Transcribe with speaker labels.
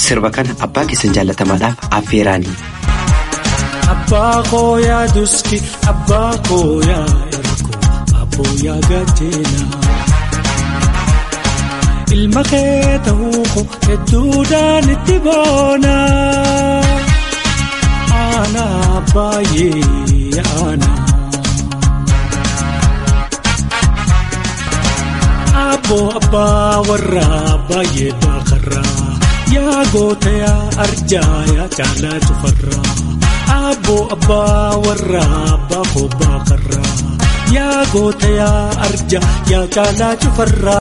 Speaker 1: sirba kana abbaa keessan jaallatamaadhaaf affeeraani.
Speaker 2: Abbaa koo yaa duski abbaa koo yaa ergo abboo yaa gacheena. Ilma kee ta'uu koo hedduudhaan itti boona. Aanaa baay'ee aanaa. Abboo abbaa warraa baay'ee baakarraa. Yaa goota yaa arjaa yaa caalaa cufarraa. Abboo abbaa warraa baafoo baakarraa. Yaa goota yaa arjaa yaa caalaa cufarraa.